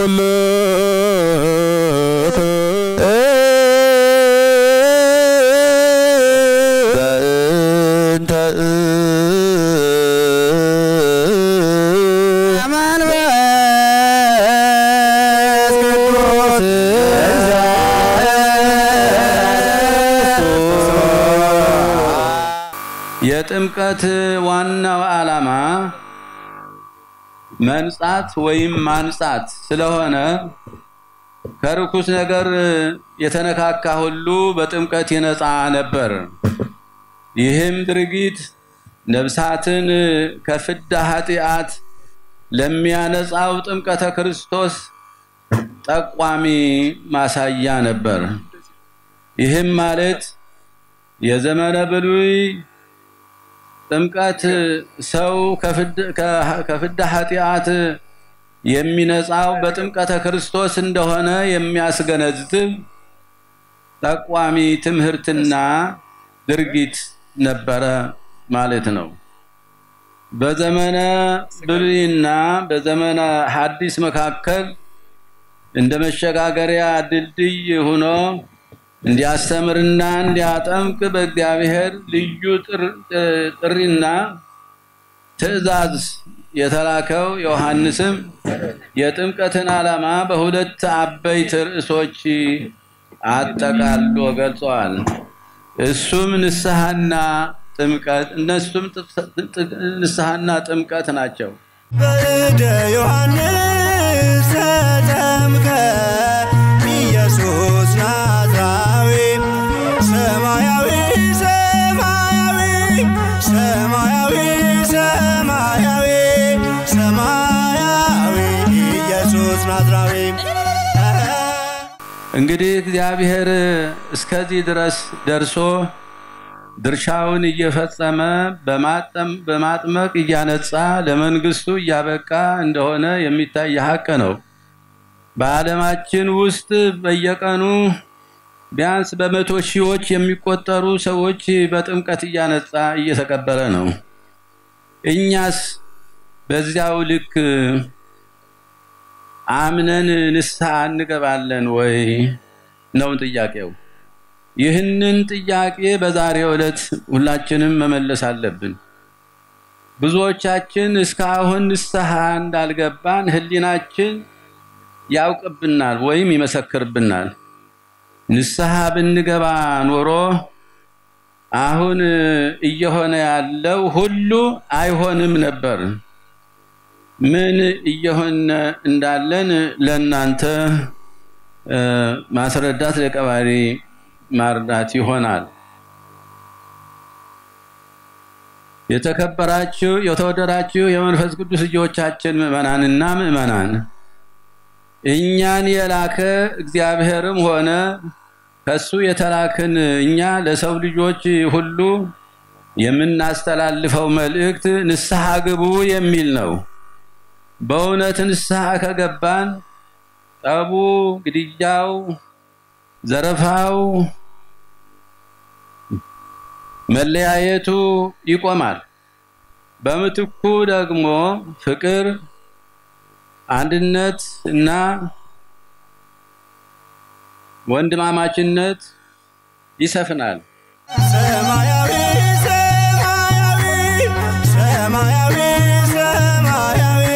ኩሉ በእንተ መንፈስ የጥምቀት ዋናው ዓላማ መንጻት ወይም ማንጻት ስለሆነ ከርኩስ ነገር የተነካካ ሁሉ በጥምቀት ይነጻ ነበር። ይህም ድርጊት ነፍሳትን ከፍዳ ኃጢአት ለሚያነጻው ጥምቀተ ክርስቶስ ጠቋሚ ማሳያ ነበር። ይህም ማለት የዘመነ ብሉይ ጥምቀት ሰው ከፍዳ ኃጢአት የሚነጻው በጥምቀተ ክርስቶስ እንደሆነ የሚያስገነዝብ ጠቋሚ ትምህርትና ድርጊት ነበረ ማለት ነው። በዘመነ ብሉይና በዘመነ ሐዲስ መካከል እንደ መሸጋገሪያ ድልድይ ሆኖ እንዲያስተምርና እንዲያጠምቅ በእግዚአብሔር ልዩ ጥሪና ትእዛዝ የተላከው ዮሐንስም የጥምቀትን ዓላማ በሁለት አበይት ርዕሶች አጠቃሎ ገልጸዋል። እሱም ንስሐና ጥምቀት እነሱም ንስሐና ጥምቀት ናቸው። በእደ ዮሐንስ ተጠምቀ ኢየሱስ ናዝራዊ ሰማያዊ ሰማያዊ ሰማያዊ ሰማያዊ ሰማያዊ ኢየሱስ ናዝራዊ እንግዲህ እግዚአብሔር እስከዚህ ድረስ ደርሶ ድርሻውን እየፈጸመ በማጥመቅ እያነጻ ለመንግስቱ እያበቃ እንደሆነ የሚታይ ሀቅ ነው። በዓለማችን ውስጥ በየቀኑ ቢያንስ በመቶ ሺዎች የሚቆጠሩ ሰዎች በጥምቀት እያነጻ እየተቀበለ ነው። እኛስ በዚያው ልክ አምነን ንስሐ እንገባለን ወይ ነው ጥያቄው። ይህንን ጥያቄ በዛሬው ዕለት ሁላችንም መመለስ አለብን። ብዙዎቻችን እስካሁን ንስሐ እንዳልገባን ሕሊናችን ያውቅብናል ወይም ይመሰክርብናል። ንስሐ ብንገባ ኖሮ አሁን እየሆነ ያለው ሁሉ አይሆንም ነበር። ምን እየሆነ እንዳለን ለእናንተ ማስረዳት ለቀባሪ ማርዳት ይሆናል። የተከበራችሁ የተወደዳችሁ የመንፈስ ቅዱስ ልጆቻችን ምዕመናንና ምዕመናን እኛን የላከ እግዚአብሔርም ሆነ ከሱ የተላክን እኛ ለሰው ልጆች ሁሉ የምናስተላልፈው መልእክት ንስሐ ግቡ የሚል ነው። በእውነት ንስሐ ከገባን ጠቡ፣ ግድያው፣ ዘረፋው፣ መለያየቱ ይቆማል። በምትኩ ደግሞ ፍቅር፣ አንድነት እና ወንድማማችነት ይሰፍናል። ሰማያዊ ሰማያዊ ሰማያዊ ሰማያዊ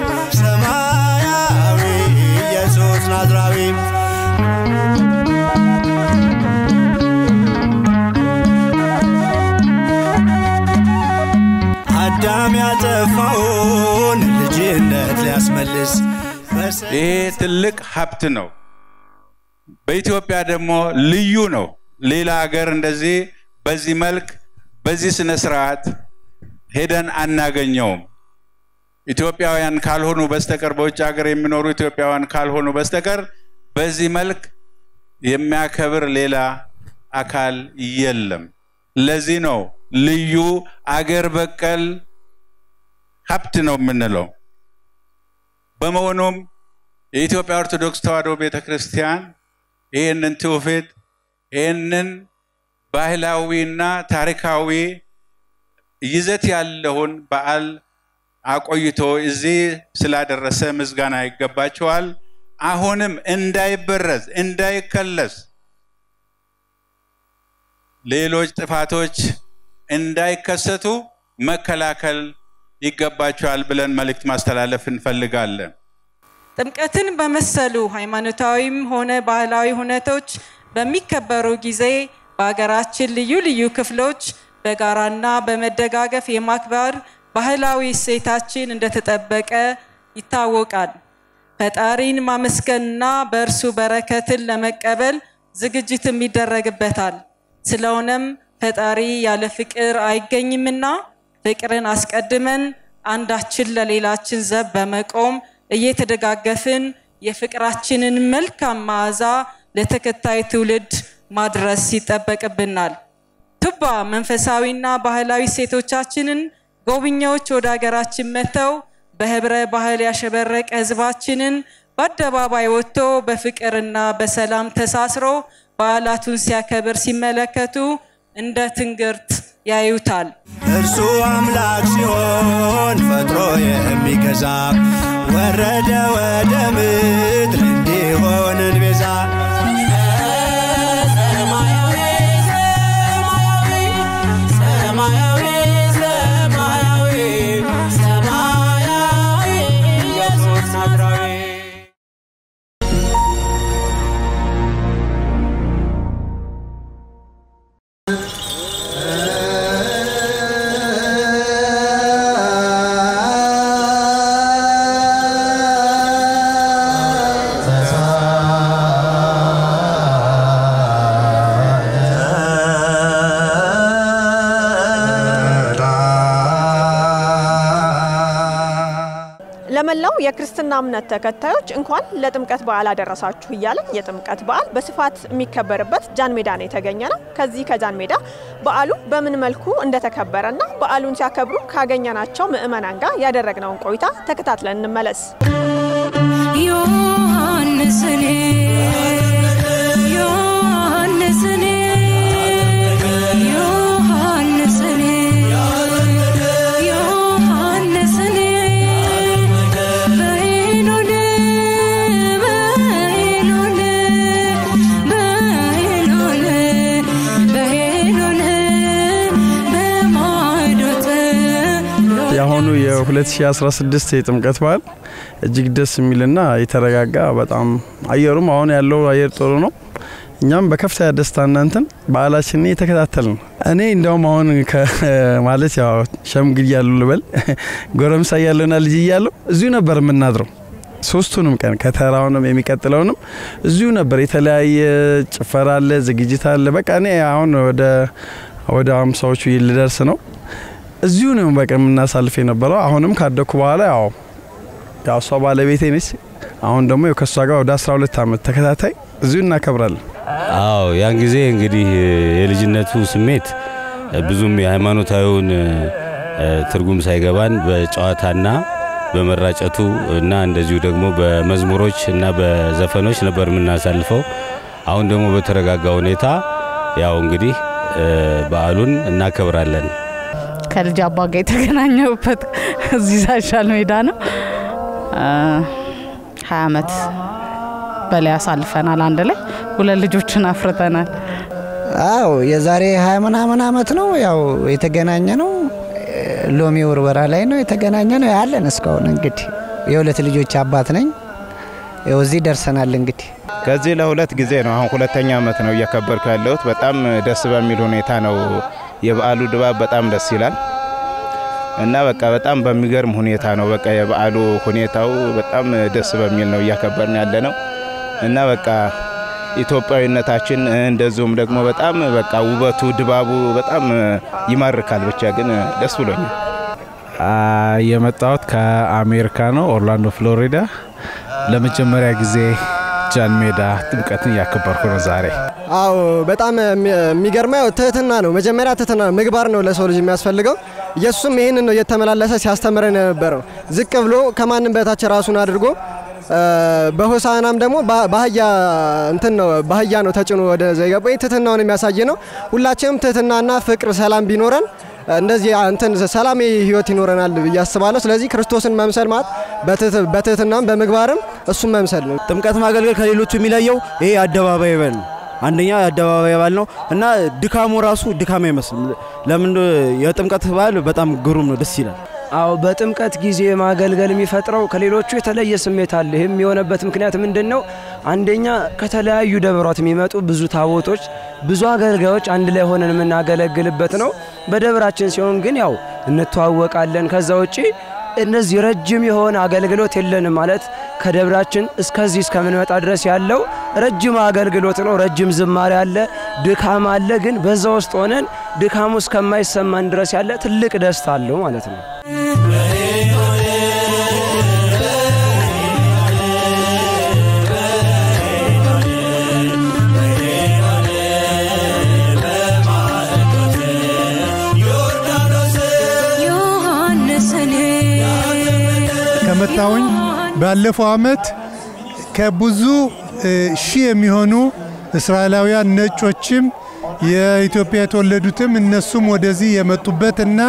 ሰማያዊ ኢየሱስ ናዝራዊ አዳም ያጠፋውን ልጅነት ሊያስመልስ በሰ- ይሄ ትልቅ ሀብት ነው። በኢትዮጵያ ደግሞ ልዩ ነው። ሌላ ሀገር እንደዚህ በዚህ መልክ በዚህ ስነ ስርዓት ሄደን አናገኘውም። ኢትዮጵያውያን ካልሆኑ በስተቀር በውጭ ሀገር የሚኖሩ ኢትዮጵያውያን ካልሆኑ በስተቀር በዚህ መልክ የሚያከብር ሌላ አካል የለም። ለዚህ ነው ልዩ አገር በቀል ሀብት ነው የምንለው። በመሆኑም የኢትዮጵያ ኦርቶዶክስ ተዋሕዶ ቤተ ክርስቲያን ይህንን ትውፊት ይህንን ባህላዊና ታሪካዊ ይዘት ያለውን በዓል አቆይቶ እዚህ ስላደረሰ ምስጋና ይገባቸዋል። አሁንም እንዳይበረዝ እንዳይከለስ ሌሎች ጥፋቶች እንዳይከሰቱ መከላከል ይገባቸዋል ብለን መልእክት ማስተላለፍ እንፈልጋለን። ጥምቀትን በመሰሉ ሃይማኖታዊም ሆነ ባህላዊ ሁነቶች በሚከበሩ ጊዜ በሀገራችን ልዩ ልዩ ክፍሎች በጋራና በመደጋገፍ የማክበር ባህላዊ እሴታችን እንደተጠበቀ ይታወቃል። ፈጣሪን ማመስገንና በእርሱ በረከትን ለመቀበል ዝግጅትም ይደረግበታል። ስለሆነም ፈጣሪ ያለ ፍቅር አይገኝምና ፍቅርን አስቀድመን አንዳችን ለሌላችን ዘብ በመቆም እየተደጋገፍን የፍቅራችንን መልካም መዓዛ ለተከታይ ትውልድ ማድረስ ይጠበቅብናል። ቱባ መንፈሳዊና ባህላዊ ሴቶቻችንን ጎብኚዎች ወደ ሀገራችን መጥተው በህብረ ባህል ያሸበረቀ ህዝባችንን በአደባባይ ወጥቶ በፍቅርና በሰላም ተሳስሮ በዓላቱን ሲያከብር ሲመለከቱ እንደ ትንግርት ያዩታል። እርሱ አምላክ ሲሆን ፈጥሮ የሚገዛ ወረደ ወደ ምድር እንዲሆንን ቤዛ ለመላው የክርስትና እምነት ተከታዮች እንኳን ለጥምቀት በዓል አደረሳችሁ እያለን የጥምቀት በዓል በስፋት የሚከበርበት ጃን ሜዳ ነው የተገኘ ነው። ከዚህ ከጃን ሜዳ በዓሉ በምን መልኩ እንደተከበረና በዓሉን ሲያከብሩ ካገኘናቸው ምዕመናን ጋር ያደረግነውን ቆይታ ተከታትለን እንመለስ። ዮሐንስኔ ዮሐንስኔ ዮሐንስኔ ዮሐንስኔ በሄኖን በሄኖን በሄኖን በሄኖን በማዶት የአሁኑ የ2016 የጥምቀት በዓል እጅግ ደስ የሚልና የተረጋጋ በጣም አየሩም አሁን ያለው አየር ጥሩ ነው። እኛም በከፍተኛ ደስታ እናንተን በዓላችንን እየተከታተል ነው። እኔ እንደውም አሁን ማለት ያው ሸምግል ያሉ ልበል ጎረምሳ እያለሁና ልጅ እያለሁ እዚሁ ነበር የምናድረው። ሶስቱንም ቀን ከተራውንም የሚቀጥለውንም እዚሁ ነበር። የተለያየ ጭፈራ አለ፣ ዝግጅት አለ። በቃ እኔ አሁን ወደ ወደ አምሳዎቹ ልደርስ ነው። እዚሁ ነው በቃ የምናሳልፍ የነበረው። አሁንም ካደኩ በኋላ ያው ያው እሷ ባለቤቴ ነች። አሁን ደግሞ ከእሷ ጋር ወደ 12 ዓመት ተከታታይ እዚሁ እናከብራለን። አዎ ያን ጊዜ እንግዲህ የልጅነቱ ስሜት ብዙም የሃይማኖታዊውን ትርጉም ሳይገባን በጨዋታና በመራጨቱ እና እንደዚሁ ደግሞ በመዝሙሮች እና በዘፈኖች ነበር የምናሳልፈው። አሁን ደግሞ በተረጋጋ ሁኔታ ያው እንግዲህ በዓሉን እናከብራለን። ከልጅ አባ ጋር የተገናኘሁበት እዚህ ሳሻል ሜዳ ነው። ሀያ አመት በላይ አሳልፈናል። አንድ ላይ ሁለት ልጆችን አፍርተናል። አው የዛሬ ሀያ ምናምን አመት ነው ያው የተገናኘ ነው። ሎሚ ውርወራ ላይ ነው የተገናኘ ነው ያለን። እስካሁን እንግዲህ የሁለት ልጆች አባት ነኝ። ያው እዚህ ደርሰናል እንግዲህ ከዚህ ለሁለት ጊዜ ነው አሁን ሁለተኛ አመት ነው እያከበርኩ ያለሁት። በጣም ደስ በሚል ሁኔታ ነው። የበዓሉ ድባብ በጣም ደስ ይላል እና በቃ በጣም በሚገርም ሁኔታ ነው። በቃ የበዓሉ ሁኔታው በጣም ደስ በሚል ነው እያከበርን ያለ ነው እና በቃ ኢትዮጵያዊነታችን እንደዚሁም ደግሞ በጣም በቃ ውበቱ ድባቡ በጣም ይማርካል። ብቻ ግን ደስ ብሎኛል። የመጣሁት ከአሜሪካ ነው፣ ኦርላንዶ ፍሎሪዳ። ለመጀመሪያ ጊዜ ጃን ሜዳ ጥምቀትን እያከበርኩ ነው ዛሬ። አዎ በጣም የሚገርመው ትህትና ነው። መጀመሪያ ትህትና ነው፣ ምግባር ነው ለሰው ልጅ የሚያስፈልገው። ኢየሱስም ይህንን ነው እየተመላለሰ ሲያስተምረን የነበረው። ዝቅ ብሎ ከማንም በታች ራሱን አድርጎ በሆሳናም ደግሞ ባህያ እንትን ነው ባህያ ነው ተጭኖ ወደዛ የገባው። ይህ ትህትናውን የሚያሳይ ነው። ሁላችንም ትህትናና ፍቅር፣ ሰላም ቢኖረን እንደዚህ እንትን ሰላም ህይወት ይኖረናል ብዬ አስባለሁ። ስለዚህ ክርስቶስን መምሰል ማለት በትህትናም በምግባርም እሱን መምሰል ነው። ጥምቀት ማገልገል ከሌሎቹ የሚለየው ይሄ አደባባይ በል ነው። አንደኛ የአደባባይ በዓል ነው እና ድካሙ ራሱ ድካም አይመስልም። ለምን የጥምቀት በዓል በጣም ግሩም ነው፣ ደስ ይላል። አዎ በጥምቀት ጊዜ ማገልገል የሚፈጥረው ከሌሎቹ የተለየ ስሜት አለ። ይህም የሆነበት ምክንያት ምንድን ነው? አንደኛ ከተለያዩ ደብሯት የሚመጡ ብዙ ታቦቶች፣ ብዙ አገልጋዮች አንድ ላይ ሆነን የምናገለግልበት ነው። በደብራችን ሲሆን ግን ያው እንተዋወቃለን። ከዛ ውጪ እነዚህ ረጅም የሆነ አገልግሎት የለንም ማለት ከደብራችን እስከዚህ እስከምንመጣ ድረስ ያለው ረጅም አገልግሎት ነው። ረጅም ዝማሬ አለ፣ ድካም አለ። ግን በዛ ውስጥ ሆነን ድካሙ እስከማይሰማን ድረስ ያለ ትልቅ ደስታ አለው ማለት ነው። ከመጣሁኝ ባለፈው ዓመት ከብዙ ሺህ የሚሆኑ እስራኤላውያን ነጮችም የኢትዮጵያ የተወለዱትም እነሱም ወደዚህ የመጡበት እና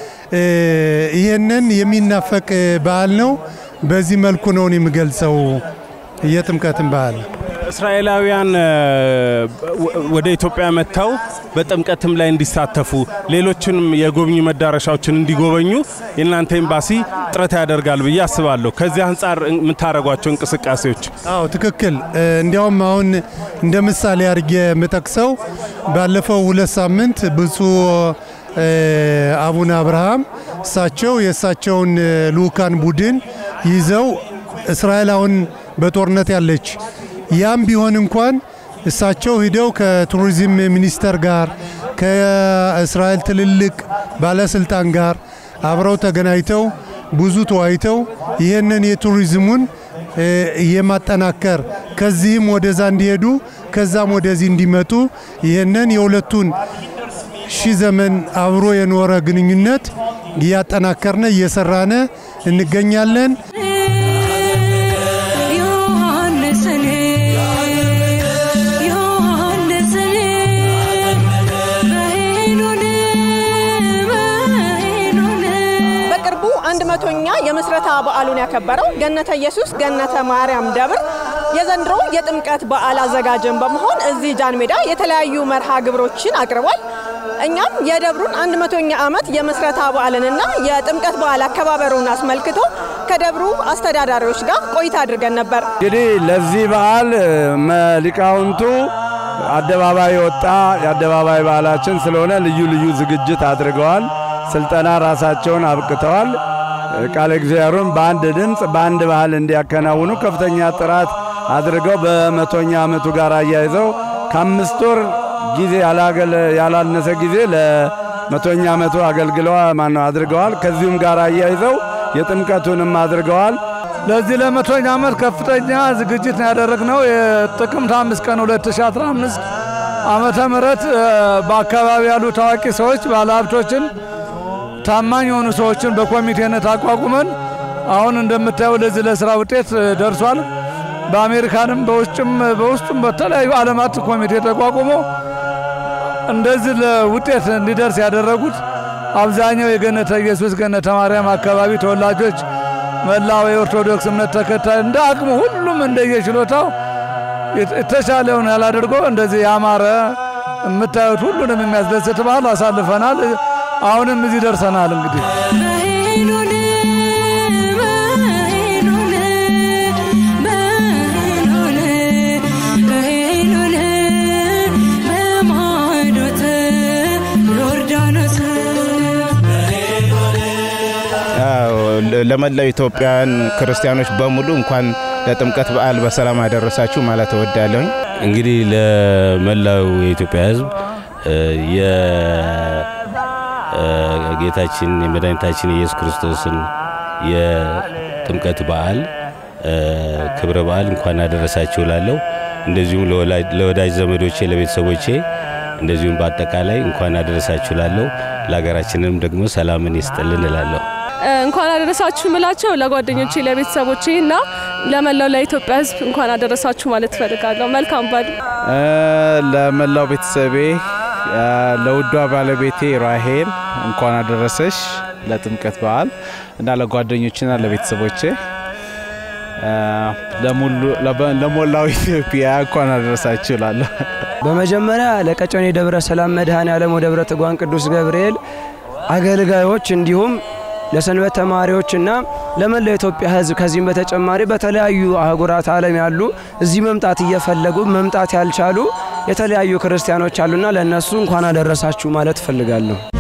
ይህንን የሚናፈቅ በዓል ነው። በዚህ መልኩ ነው የምገልጸው የጥምቀትን በዓል። እስራኤላውያን ወደ ኢትዮጵያ መጥተው በጥምቀትም ላይ እንዲሳተፉ ሌሎችንም የጎብኚ መዳረሻዎችን እንዲጎበኙ የእናንተ ኤምባሲ ጥረት ያደርጋል ብዬ አስባለሁ። ከዚህ አንጻር የምታደርጓቸው እንቅስቃሴዎች? አዎ ትክክል። እንዲያውም አሁን እንደ ምሳሌ አድርጌ የምጠቅሰው ባለፈው ሁለት ሳምንት ብፁዕ አቡነ አብርሃም እሳቸው የእሳቸውን ልኡካን ቡድን ይዘው እስራኤል አሁን በጦርነት ያለች ያም ቢሆን እንኳን እሳቸው ሂደው ከቱሪዝም ሚኒስቴር ጋር ከእስራኤል ትልልቅ ባለስልጣን ጋር አብረው ተገናኝተው ብዙ ተወያይተው ይህንን የቱሪዝሙን የማጠናከር ከዚህም ወደዛ እንዲሄዱ ከዛም ወደዚህ እንዲመጡ ይህንን የሁለቱን ሺህ ዘመን አብሮ የኖረ ግንኙነት እያጠናከርነ እየሰራነ እንገኛለን። በቅርቡ አንድ መቶኛ የምስረታ በዓሉን ያከበረው ገነተ ኢየሱስ ገነተ ማርያም ደብር የዘንድሮ የጥምቀት በዓል አዘጋጅን በመሆን እዚህ ጃን ሜዳ የተለያዩ መርሃ ግብሮችን አቅርቧል። እኛም የደብሩን አንድ መቶኛ ዓመት የምስረታ በዓልንና የጥምቀት በዓል አከባበሩን አስመልክቶ ከደብሩ አስተዳዳሪዎች ጋር ቆይታ አድርገን ነበር። እንግዲህ ለዚህ በዓል ሊቃውንቱ አደባባይ የወጣ የአደባባይ በዓላችን ስለሆነ ልዩ ልዩ ዝግጅት አድርገዋል። ስልጠና ራሳቸውን አብቅተዋል። ቃለ እግዚአብሔሩን በአንድ ድምፅ በአንድ ባህል እንዲያከናውኑ ከፍተኛ ጥራት አድርገው በመቶኛ ዓመቱ ጋር አያይዘው ከአምስት ወር ጊዜ ያላነሰ ጊዜ ለመቶኛ ዓመቱ አገልግለዋ ማነው አድርገዋል። ከዚሁም ጋር አያይዘው የጥምቀቱንም አድርገዋል። ለዚህ ለመቶኛ ዓመት ከፍተኛ ዝግጅት ነው ያደረግነው። የጥቅምት አምስት ቀን 2015 ዓመተ ምህረት በአካባቢ ያሉ ታዋቂ ሰዎች ባለሀብቶችን ታማኝ የሆኑ ሰዎችን በኮሚቴነት አቋቁመን አሁን እንደምታየው ለዚህ ለስራ ውጤት ደርሷል። በአሜሪካንም በውጭም በውስጡም በተለያዩ ዓለማት ኮሚቴ ተቋቁሞ እንደዚህ ለውጤት እንዲደርስ ያደረጉት አብዛኛው የገነተ ኢየሱስ ገነተ ማርያም አካባቢ ተወላጆች፣ መላው የኦርቶዶክስ እምነት ተከታይ እንደ አቅሙ ሁሉም እንደየችሎታው የተሻለውን ያላደርጎ እንደዚህ ያማረ የምታዩት ሁሉንም የሚያስደስት በዓል አሳልፈናል። አሁንም እዚህ ደርሰናል። እንግዲህ ለመላው ኢትዮጵያውያን ክርስቲያኖች በሙሉ እንኳን ለጥምቀት በዓል በሰላም አደረሳችሁ ማለት እወዳለሁ። እንግዲህ ለመላው የኢትዮጵያ ሕዝብ የጌታችን የመድኃኒታችን የኢየሱስ ክርስቶስን የጥምቀት በዓል ክብረ በዓል እንኳን አደረሳችሁ ላለሁ እንደዚሁም ለወዳጅ ዘመዶቼ ለቤተሰቦቼ እንደዚሁም በአጠቃላይ እንኳን አደረሳችሁ ላለሁ ለሀገራችንም ደግሞ ሰላምን ይስጥልን እላለሁ። እንኳን አደረሳችሁ ምላቸው ለጓደኞቼ፣ ለቤተሰቦቼ እና ለመላው ለኢትዮጵያ ሕዝብ እንኳን አደረሳችሁ ማለት እፈልጋለሁ። መልካም በዓል። ለመላው ቤተሰቤ ለውዷ ባለቤቴ ራሄል እንኳን አደረሰሽ ለጥምቀት በዓል እና ለጓደኞችና ለቤተሰቦቼ ለሞላው ኢትዮጵያ እንኳን አደረሳችሁ እላለሁ። በመጀመሪያ ለቀጨኔ ደብረ ሰላም መድኃኔ ዓለም ወደብረ ትጓን ቅዱስ ገብርኤል አገልጋዮች እንዲሁም ለሰንበት ተማሪዎችና ለመላው ኢትዮጵያ ሕዝብ ከዚህም በተጨማሪ በተለያዩ አህጉራት ዓለም ያሉ እዚህ መምጣት እየፈለጉ መምጣት ያልቻሉ የተለያዩ ክርስቲያኖች አሉና ለእነሱ እንኳን አደረሳችሁ ማለት እፈልጋለሁ።